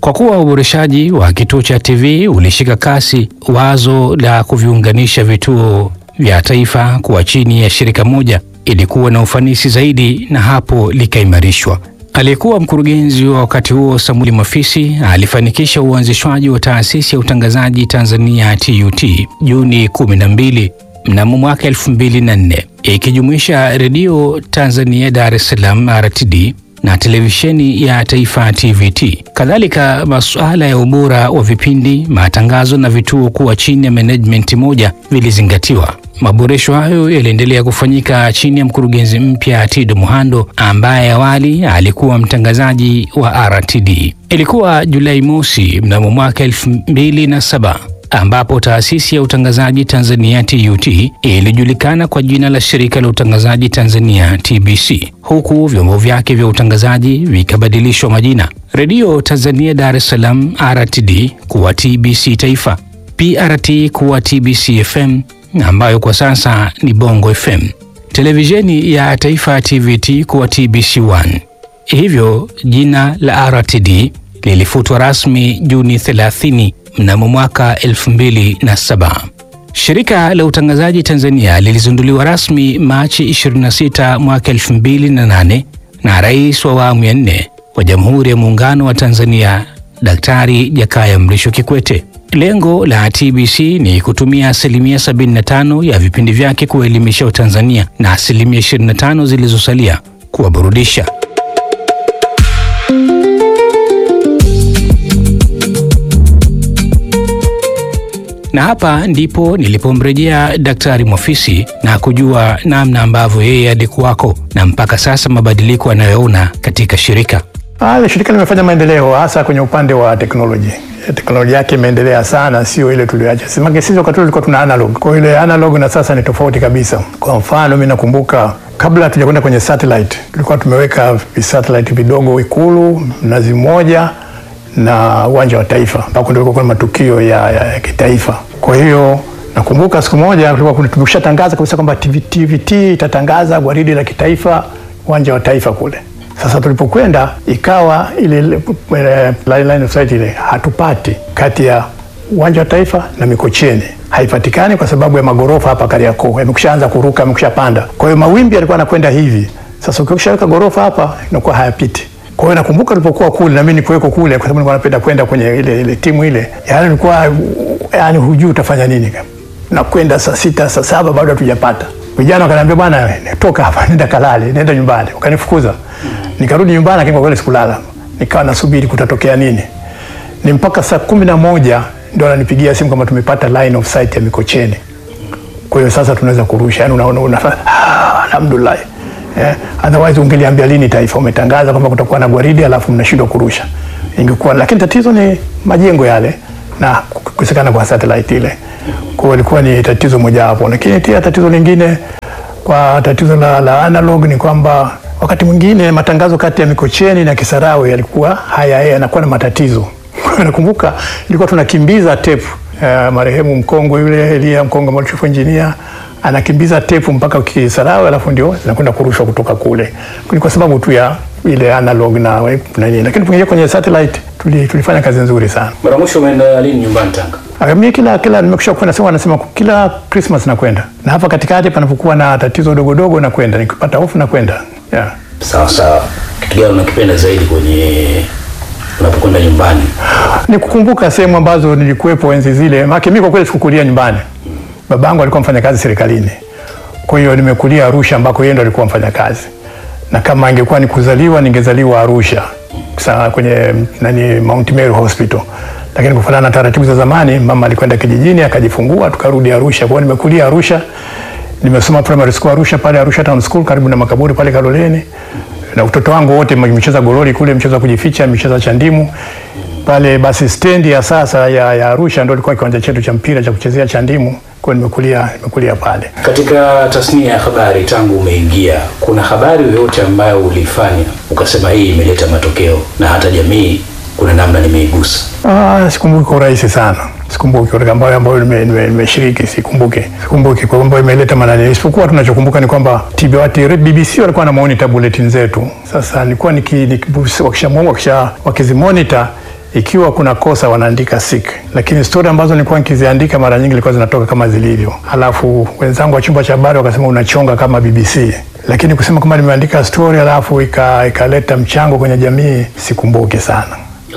Kwa kuwa uboreshaji wa kituo cha TV ulishika kasi, wazo la kuviunganisha vituo vya taifa kuwa chini ya shirika moja ilikuwa na ufanisi zaidi, na hapo likaimarishwa. Aliyekuwa mkurugenzi wa wakati huo Samuel Mafisi alifanikisha uanzishwaji wa taasisi ya utangazaji Tanzania TUT Juni 12 mnamo mwaka 2004 ikijumuisha redio Tanzania Dar es Salaam RTD na televisheni ya taifa TVT. Kadhalika, masuala ya ubora wa vipindi, matangazo na vituo kuwa chini ya management moja vilizingatiwa. Maboresho hayo yaliendelea kufanyika chini ya mkurugenzi mpya Tido Muhando ambaye awali alikuwa mtangazaji wa RTD. Ilikuwa Julai mosi mnamo mwaka 2007 ambapo taasisi ya utangazaji Tanzania TUT ilijulikana kwa jina la shirika la utangazaji Tanzania TBC, huku vyombo vyake vya utangazaji vikabadilishwa majina: redio Tanzania Dar es Salaam RTD kuwa TBC Taifa, PRT kuwa TBC FM ambayo kwa sasa ni Bongo FM, televisheni ya taifa TVT kuwa TBC1. Hivyo jina la RTD lilifutwa rasmi Juni 30 mnamo mwaka 2007. Shirika la utangazaji Tanzania lilizinduliwa rasmi Machi 26 mwaka 2008 na Rais wa awamu ya nne wa Jamhuri ya Muungano wa Tanzania Daktari Jakaya Mrisho Kikwete. Lengo la TBC ni kutumia asilimia 75 ya vipindi vyake kuwaelimisha Watanzania na asilimia 25 zilizosalia kuwaburudisha. Na hapa ndipo nilipomrejea Daktari Mwafisi na kujua namna ambavyo yeye alikuwako na mpaka sasa mabadiliko anayoona katika shirika. Ah, shirika limefanya maendeleo hasa kwenye upande wa teknoloji. Teknolojia yake imeendelea sana, sio ile tuliacha. Sema sisi wakati tulikuwa tuna analog. Kwa ile analog na sasa ni tofauti kabisa. Kwa mfano, mimi nakumbuka kabla hatujakwenda kwenye satellite, tulikuwa tumeweka satellite vidogo Ikulu, Mnazi Mmoja na uwanja wa Taifa ambako ndio kulikuwa matukio ya, ya, ya kitaifa. Kwa hiyo nakumbuka siku moja tulikuwa tumeshatangaza kabisa kwamba TVT itatangaza gwaridi la kitaifa uwanja wa Taifa kule. Sasa tulipokwenda ikawa ile ile line of sight ile hatupati kati ya uwanja wa Taifa na Mikocheni haipatikani kwa sababu ya magorofa hapa Kariakoo yamekushaanza kuruka, yamekushapanda. Kwa hiyo mawimbi yalikuwa yanakwenda hivi. Sasa ukishaweka gorofa hapa inakuwa hayapiti. Kwa hiyo nakumbuka tulipokuwa kule na mimi nikuweko kule, kwa sababu nilikuwa napenda kwenda kwenye ile ile timu ile, yaani nilikuwa yaani hujui utafanya nini, na kwenda saa sita saa saba bado hatujapata. Vijana wakaniambia, bwana, toka hapa, nenda kalale, nenda nyumbani. Wakanifukuza, nikarudi nyumbani, lakini kwa kweli sikulala, nikawa nasubiri kutatokea nini. Ni mpaka saa kumi na moja ndio ananipigia simu kama tumepata line of sight ya Mikocheni. Kwa hiyo sasa tunaweza kurusha, yani unaona unafanya ah, alhamdulillah Yeah. Otherwise ungeliambia lini taifa umetangaza kwamba kutakuwa na gwaridi alafu mnashindwa kurusha. Ingekuwa lakini tatizo ni majengo yale na kukosekana kwa satellite ile. Kwa hiyo ilikuwa ni tatizo moja hapo. Lakini pia tatizo lingine kwa tatizo la, la analog ni kwamba wakati mwingine matangazo kati ya Mikocheni na Kisarawe yalikuwa haya yanakuwa na matatizo. Nakumbuka ilikuwa tunakimbiza tape uh, marehemu mkongwe yule Elia Mkongo chief engineer anakimbiza tepu mpaka Kisarawe, alafu ndio zinakwenda kurushwa kutoka kule. Ni kwa sababu tu ya ile analog na nini, lakini tukiingia kwenye satellite tuli, tulifanya kazi nzuri sana. Mara mwisho umeenda lini nyumbani Tanga? Mimi kila kila nimekwisha kwenda, sema wanasema kila Christmas nakwenda, na hapa katikati panapokuwa na tatizo dogo dogo nakwenda, nikipata hofu nakwenda. Yeah. Sawa sawa. Kitu gani unakipenda zaidi kwenye unapokwenda nyumbani? Ni kukumbuka sehemu ambazo nilikuwepo enzi zile, maana mimi kwa kweli sikukulia nyumbani babangu alikuwa mfanyakazi serikalini, kwa hiyo nimekulia Arusha ambako yeye ndo alikuwa mfanyakazi, na kama ingekuwa ni kuzaliwa ningezaliwa Arusha sana kwenye nani Mount Meru Hospital, lakini kufuatana na taratibu za zamani mama alikwenda kijijini akajifungua, tukarudi Arusha. Kwa hiyo nimekulia Arusha, nimesoma primary school Arusha, pale Arusha Town School karibu na makaburi pale Kaloleni, na utoto wangu wote nimecheza gololi kule, mchezo wa kujificha, mchezo cha ndimu pale. Basi stendi ya sasa ya, ya Arusha ndio ilikuwa kiwanja chetu cha mpira cha kuchezea cha ndimu kwa nimekulia nimekulia pale. Katika tasnia ya habari, tangu umeingia, kuna habari yoyote ambayo ulifanya ukasema hii imeleta matokeo na hata jamii kuna namna nimeigusa? Ah, sikumbuki kwa urahisi sana, sikumbuki katika ambayo ambayo nimeshiriki, sikumbuki sikumbuki kwa ambayo imeleta manani, isipokuwa tunachokumbuka ni kwamba TBC BBC walikuwa na monitor bulletin zetu. Sasa nilikuwa niki wakisha wakisha wakizimonitor ikiwa kuna kosa wanaandika sick, lakini stori ambazo nilikuwa nikiziandika mara nyingi ilikuwa zinatoka kama zilivyo. Alafu wenzangu wa chumba cha habari wakasema unachonga kama BBC, lakini kusema kwamba nimeandika stori alafu ikaleta mchango kwenye jamii sikumbuki sana.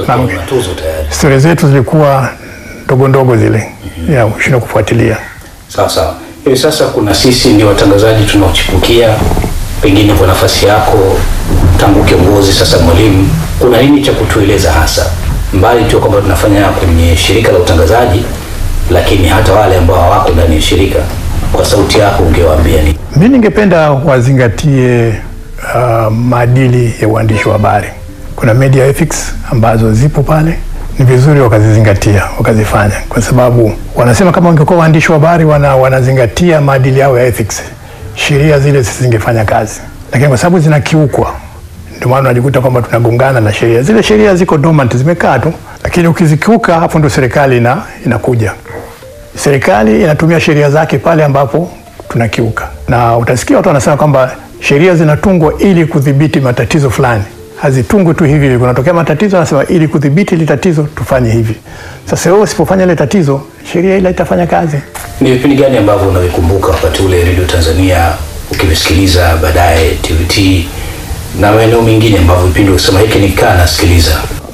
Stori zetu zilikuwa ndogo ndogo zile, mm -hmm. ya ushinda kufuatilia. Sawa sawa. Hivi sasa kuna sisi ndio watangazaji tunaochipukia, pengine kwa nafasi yako tangu kiongozi sasa mwalimu, kuna nini cha kutueleza hasa, mbali tu kwamba tunafanya kwenye shirika la utangazaji, lakini hata wale ambao hawako ndani ya shirika, kwa sauti yako ungewaambia nini? Mi ningependa wazingatie uh, maadili ya uandishi wa habari. Kuna media ethics ambazo zipo pale, ni vizuri wakazizingatia wakazifanya, kwa sababu wanasema kama wangekuwa waandishi wa habari wana, wanazingatia maadili yao ya ethics, sheria zile zisingefanya kazi, lakini kwa sababu zinakiukwa ndio maana unajikuta kwamba tunagongana na sheria. Zile sheria ziko dormant, zimekaa tu, lakini ukizikiuka, hapo ndo serikali ina, inakuja. Serikali inatumia sheria zake pale ambapo tunakiuka, na utasikia watu wanasema kwamba sheria zinatungwa ili kudhibiti matatizo fulani, hazitungwi tu hivi. Kunatokea matatizo, anasema ili kudhibiti ile tatizo tufanye hivi. Sasa wewe usipofanya ile tatizo, sheria ile itafanya kazi. Ni vipindi gani ambavyo unavikumbuka wakati ule Radio Tanzania ukivisikiliza, baadaye TVT na maeneo mengine ambavyo vipindi ukisema hiki nikaa nasikiliza?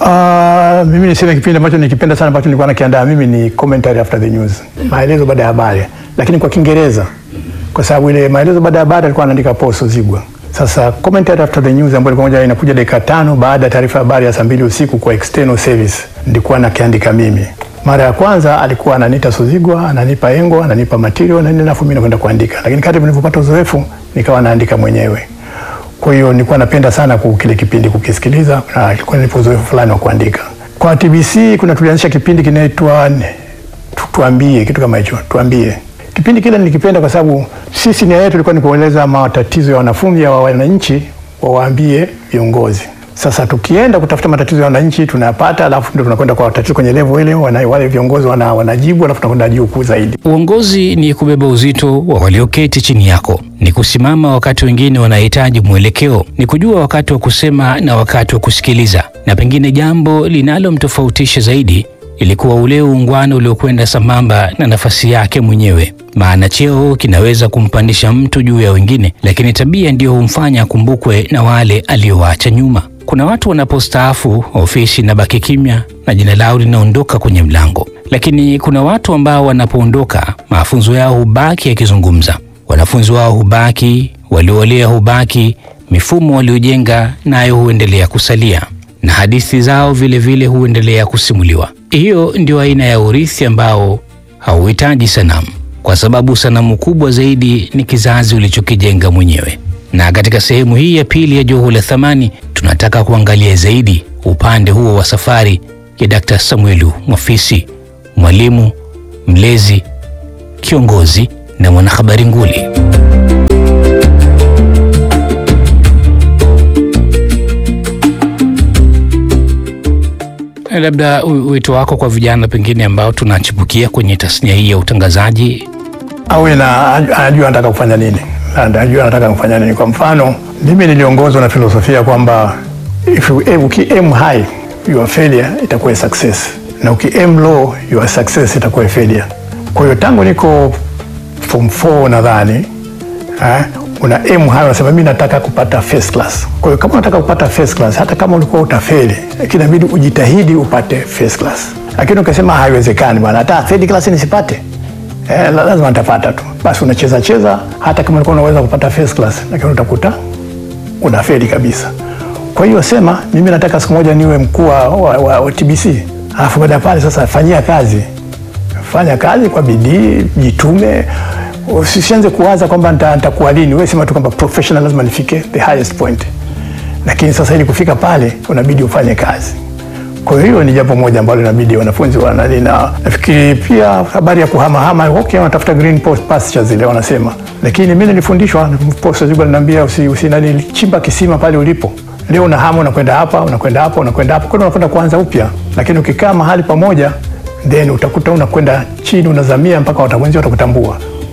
Uh, mimi niseme kipindi ambacho nikipenda sana ambacho nilikuwa nakiandaa mimi ni commentary after the news, maelezo baada ya habari, lakini kwa Kiingereza, kwa sababu ile maelezo baada ya habari alikuwa anaandika Paul Sozigwa. Sasa commentary after the news ambayo ilikuwa inakuja dakika tano baada ya taarifa ya habari ya saa mbili usiku kwa external service, nilikuwa nakiandika mimi. Mara ya kwanza alikuwa ananiita Sozigwa, ananipa engo, ananipa material na nini, alafu mimi nakwenda kuandika, lakini kadri nilivyopata uzoefu nikawa naandika mwenyewe. Kwa hiyo nilikuwa napenda sana kile kipindi kukisikiliza, na ilikuwa nipo uzoefu fulani wa kuandika. Kwa TBC kuna tulianzisha kipindi kinaitwa tuambie, kitu kama hicho, tuambie. Kipindi kile nilikipenda kwa sababu sisi nia yetu ilikuwa ni kueleza matatizo ya wanafunzi ya wananchi, wawaambie viongozi. Sasa tukienda kutafuta matatizo ya wananchi tunayapata, alafu ndio tunakwenda kwa tatizo kwenye level ile, wana, wale viongozi wana, wanajibu, alafu tunakwenda juu kuu zaidi. Uongozi ni kubeba uzito wa walioketi chini yako, ni kusimama wakati wengine wanahitaji mwelekeo, ni kujua wakati wa kusema na wakati wa kusikiliza, na pengine jambo linalomtofautisha zaidi ilikuwa ule uungwana uliokwenda sambamba na nafasi yake mwenyewe. Maana cheo kinaweza kumpandisha mtu juu ya wengine, lakini tabia ndiyo humfanya akumbukwe na wale aliowaacha nyuma. Kuna watu wanapostaafu ofisi inabaki kimya na jina lao linaondoka kwenye mlango, lakini kuna watu ambao wanapoondoka mafunzo yao hubaki yakizungumza. Wanafunzi wao hubaki, waliolea hubaki, mifumo waliojenga nayo huendelea kusalia, na hadithi zao vilevile vile huendelea kusimuliwa. Hiyo ndio aina ya urithi ambao hauhitaji sanamu, kwa sababu sanamu kubwa zaidi ni kizazi ulichokijenga mwenyewe. Na katika sehemu hii ya pili ya Joho la Thamani tunataka kuangalia zaidi upande huo wa safari ya Dkt. Samuelu Mwafisi, mwalimu, mlezi, kiongozi na mwanahabari nguli. Labda wito wako kwa vijana pengine ambao tunachipukia kwenye tasnia hii ya utangazaji? Awe na anajua anataka kufanya nini, anajua anataka kufanya nini. Kwa mfano, mimi niliongozwa na filosofia kwamba if you aim, uki aim high your failure itakuwa success, na uki aim low your success itakuwa failure. Kwa hiyo tangu niko form 4 nadhani eh, una aim high, unasema mimi nataka kupata first class. Kwa hiyo kama unataka kupata first class, hata kama ulikuwa utafeli, lakini inabidi ujitahidi upate first class. Lakini ukasema haiwezekani bwana, hata third class nisipate Eh, lazima nitapata tu. Basi unacheza cheza, hata kama ulikuwa unaweza kupata first class, lakini utakuta unafeli kabisa. Kwa hiyo sema mimi nataka siku moja niwe mkuu wa, wa, wa TBC, alafu baada ya pale sasa fanyia kazi, fanya kazi kwa bidii, jitume. Usianze kuwaza kwamba nitakuwa lini. Wewe sema tu kwamba professional lazima nifike the highest point, lakini sasa ili kufika pale unabidi ufanye kazi. Kwa hiyo ni jambo moja ambalo inabidi wanafunzi wanani, na nafikiri pia habari ya kuhamahama, okay, wanatafuta green pastures zile wanasema, lakini mimi nilifundishwa posta zile aliniambia usi, usi nani, chimba kisima pale ulipo. Leo una hamu unakwenda hapa unakwenda hapa unakwenda hapa, kwa unakwenda kuanza upya, lakini ukikaa mahali pamoja, then utakuta unakwenda chini unazamia mpaka watawenzi watakutambua.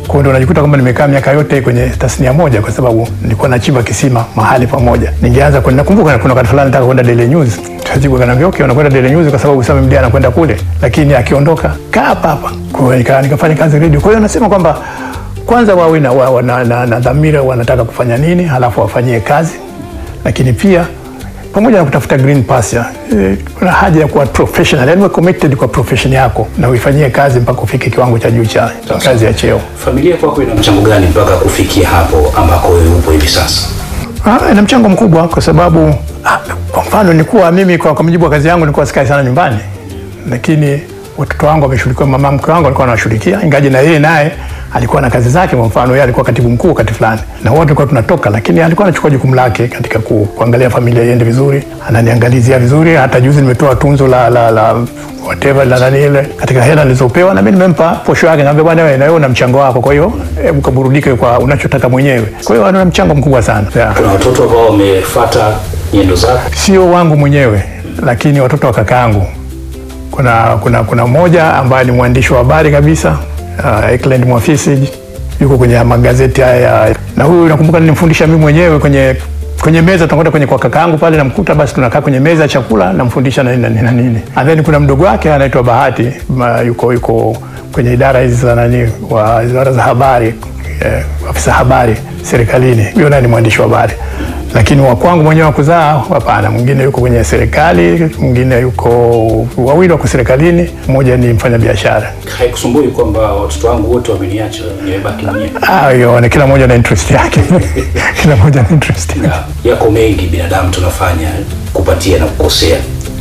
Kwa hiyo ndo najikuta kwamba nimekaa miaka yote kwenye tasnia moja, kwa sababu nilikuwa nachimba kisima mahali pamoja. Ningeanza kwenda, nakumbuka kuna wakati fulani nataka kwenda Daily News, Tajibu kaniambia okay, unakwenda Daily News kwa sababu Sami Mdia anakwenda kule, lakini akiondoka kaa hapa hapa. Kwa hiyo nika, nikafanya kazi radio. Kwa hiyo nasema kwamba kwanza wawe na, wa, na, na, na dhamira wanataka kufanya nini, halafu wafanyie kazi, lakini pia pamoja na kutafuta green pasture, eh, kuna haja ya kuwa professional, yani uwe committed kwa profession yako na uifanyie kazi mpaka ufike kiwango cha juu cha kazi ya cheo. Familia kwako ina mchango gani mpaka kufikia hapo ambako wewe upo hivi sasa? Ah, ina mchango mkubwa kwa sababu ah, kwa mfano nilikuwa mimi kwa, kwa mujibu wa kazi yangu nilikuwa sikai sana nyumbani, lakini watoto wangu wameshughulikiwa, mama mke wangu alikuwa anawashughulikia, ingaji na yeye naye alikuwa na kazi zake. Kwa mfano yeye alikuwa katibu mkuu wakati fulani, na wote tulikuwa tunatoka, lakini alikuwa anachukua jukumu lake katika ku, kuangalia familia iende vizuri, ananiangalizia vizuri. Hata juzi nimetoa tunzo la, la, la whatever la nani ile katika hela nilizopewa, na mimi nimempa posho yake, naambia bwana, wewe na wewe una mchango wako, kwa hiyo hebu kaburudike kwa unachotaka mwenyewe. Kwa hiyo ana mchango mkubwa sana yeah. Kuna watoto ambao wamefuata nyendo zako? sio wangu mwenyewe lakini watoto wa kakaangu. Kuna, kuna, kuna mmoja ambaye ni mwandishi wa habari kabisa uh, Eklend Mwafisi yuko kwenye magazeti haya, na huyu nakumbuka nilimfundisha mimi mwenyewe kwenye kwenye meza, tunakwenda kwenye kwa kakaangu pale, namkuta basi tunakaa kwenye meza ya chakula, namfundisha na nini na nini na nini. And then kuna mdogo wake anaitwa Bahati ma, yuko yuko kwenye idara hizi za nani wa idara za habari eh, afisa habari serikalini, huyo naye ni mwandishi wa habari lakini wa kwangu mwenyewe wa kuzaa hapana. Mwingine yuko kwenye serikali, mwingine yuko wawili wako serikalini, mmoja ni mfanya biashara. Haikusumbui kwamba watoto wangu wote wameniacha, nimebaki mwenyewe? Ah, hiyo ni kila mmoja na interest yake kila mmoja na interest yake. Ya- Yako mengi binadamu tunafanya kupatia na kukosea.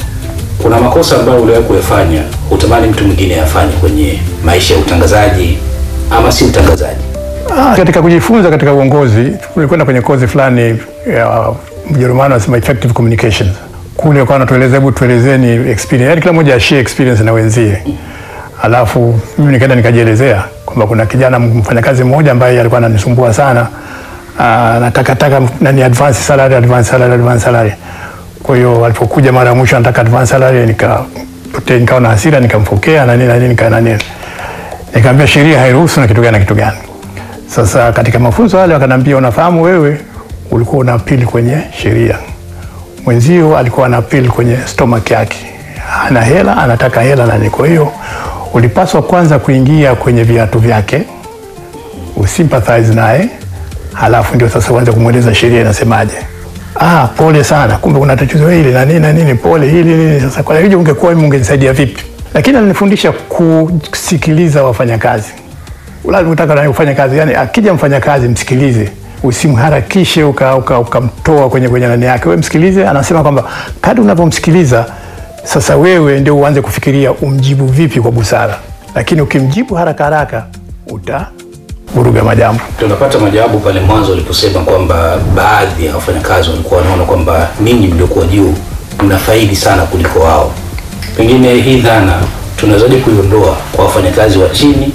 Kuna makosa ambayo uliwahi kuyafanya hutamani mtu mwingine afanye kwenye maisha ya utangazaji ama si utangazaji? Ah, katika kujifunza katika uongozi tulikwenda kwenye kozi fulani ya Mjerumani wanasema effective communication. Kule kwa anatueleza, hebu tuelezeni experience, yani kila mmoja ashare experience na wenzie. Alafu mimi nikaenda nikajielezea kwamba kuna kijana mfanyakazi mmoja ambaye alikuwa ananisumbua sana, ah, anataka taka nani advance salary, advance salary, advance salary. Kwa hiyo alipokuja mara ya mwisho anataka advance salary, nika nikawa na hasira, nikamfokea na nini na nini, nika nani, nikamwambia sheria hairuhusu na kitu gani na kitu gani. Sasa katika mafunzo yale wakaniambia, unafahamu wewe ulikuwa una apili kwenye sheria, mwenzio alikuwa ana apili kwenye stomach yake, ana hela, anataka hela nani. Kwa hiyo ulipaswa kwanza kuingia kwenye viatu vyake, usympathize naye, halafu ndio sasa uanze kumweleza sheria inasemaje. Ah, pole sana, kumbe kuna tatizo hili na nini na nini, pole hili nini. Sasa kwa hiyo ungekuwa mimi ungenisaidia vipi? Lakini alinifundisha kusikiliza wafanyakazi lazima utaka naye kufanya kazi, yani akija mfanyakazi msikilize, usimharakishe ukamtoa uka, ukamtoa kwenye kwenye nani yake. Wewe msikilize, anasema kwamba kadri unavyomsikiliza sasa, wewe ndio uanze kufikiria umjibu vipi kwa busara, lakini ukimjibu haraka haraka utavuruga majambo. Tunapata majawabu pale mwanzo uliposema kwamba baadhi ya wafanyakazi walikuwa wanaona kwamba ninyi mliokuwa juu mnafaidi sana kuliko wao. Pengine hii dhana tunawezaje kuiondoa kwa wafanyakazi wa chini,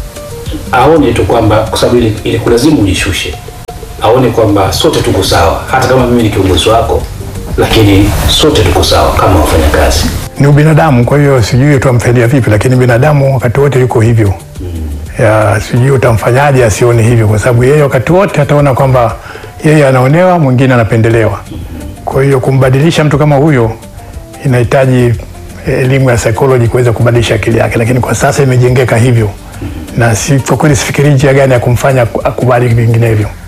aone tu kwamba kwa sababu ili, ili kulazimu ujishushe, aone kwamba sote tuko sawa, hata kama mimi ni kiongozi wako, lakini sote tuko sawa kama wafanyakazi. Ni ubinadamu, kwa hiyo sijui utamfaidia vipi, lakini binadamu wakati wote yuko hivyo ya sijui utamfanyaje asione hivyo, kwa sababu yeye wakati wote ataona kwamba yeye anaonewa, mwingine anapendelewa. Kwa hiyo kumbadilisha mtu kama huyo inahitaji elimu ya psychology kuweza kubadilisha akili yake, lakini kwa sasa imejengeka hivyo, na si kwa kweli sifikiri njia gani ya kumfanya akubali vinginevyo.